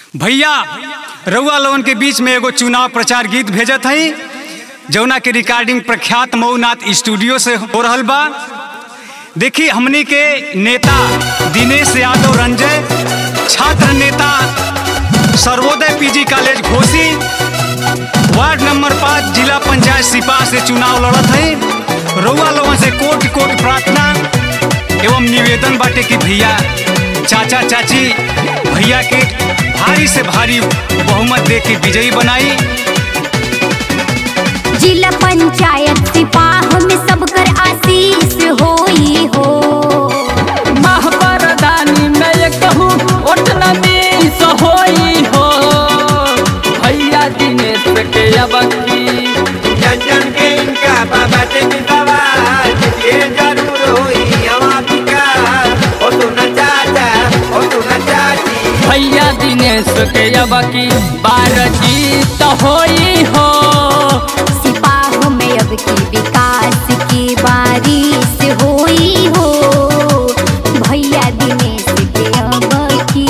भैया रउआ लोगन के बीच में एगो चुनाव प्रचार गीत भेजत हई जौना के रिकॉर्डिंग प्रख्यात मऊनाथ स्टूडियो से हो रहल बा देखी हमनी के नेता दिनेश यादव रंजय छात्र नेता Sarvodaya PG college Ghosi ward number पाँच जिला पंचायत सिपा से चुनाव लड़त हई रउआ लोगन से कोटि कोटि प्रार्थना एवं निवेदन बाटे कि भैया चाचा चाची भैया के भारी से भारी बहुमत दे के विजयी बनाई जिला पंचायत सिपाह में सबकर आशीष होई हो महापरदानी में ये कहूँ ओटना मिस होई हो भैया दिनेश के अबकी जन के इनका बाबा ते मिलवार ये जरूर होई हवा विकार ओ तू न चाचा ओ तू न चाची भैया दिनेश के अबकी बार जीत होई हो सिपाह में अब की विकास की बारिश होई हो भैया दिनेश के अब की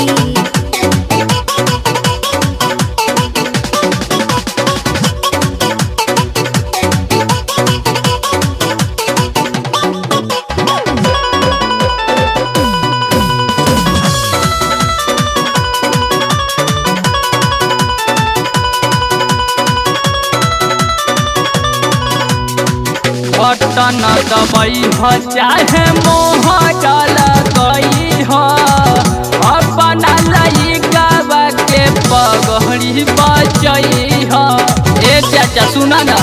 बटन दबई हो चाहे मोह जल गई हो अपना लइका के पगड़ी बचई हो ए चाचा सुना ना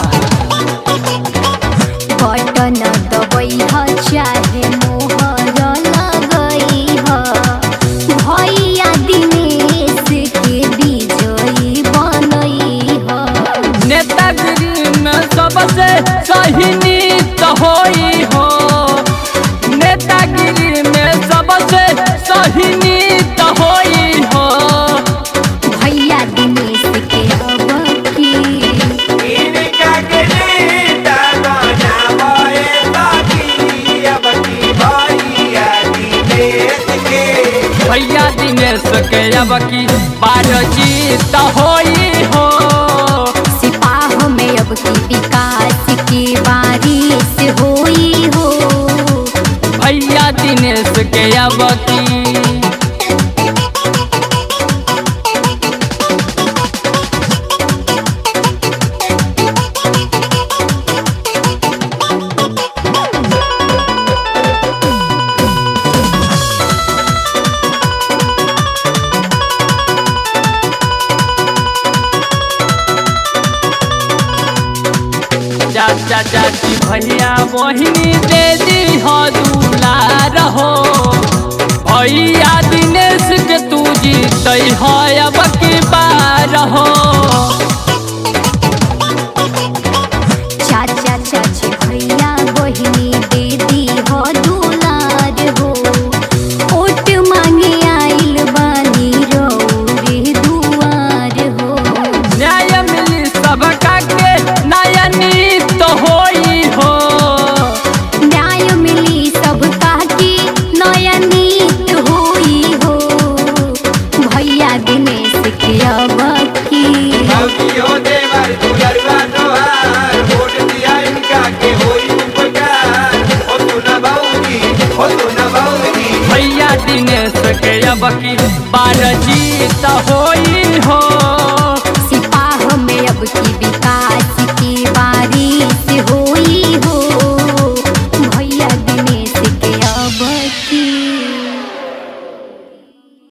बटन दबई ह चाहे मोहर लगई ह भैया दिनेश के विजयी बनई ह नेतागिरी में सबसे सही नीत होई हो नेतागिरी में सबसे सही नीत होई हो भैया दिनेश के अब की इनका के नेता बना बोए ताकी अब की भैया दिनेश के भैया दिनेश के अब की बार जीत होई हो सिपाह में अब की विकास की बारिश होई हो भैया दिनेश के अब की चाचा चाची भैया बहिनी दे दी हो दुलार हो भैया दिनेश के तू जीत हो अब की बार हो चाचा चाची भैया बहिनी दीदी हो दुलार हो ओट मांगे आइल बानी रौरे दुआर हो न्याय मिली सबका के नया नीत होई हो न्याय मिली सबका की नया नीत होई हो भैया दिनेश के अब की भौतियो देवर दुलरवा तोहार वोट दिया इनका के होई उपकार ओ तू न भौजी ओ तू न भौजी भैया दिनेश के अब की बार जीत होई हो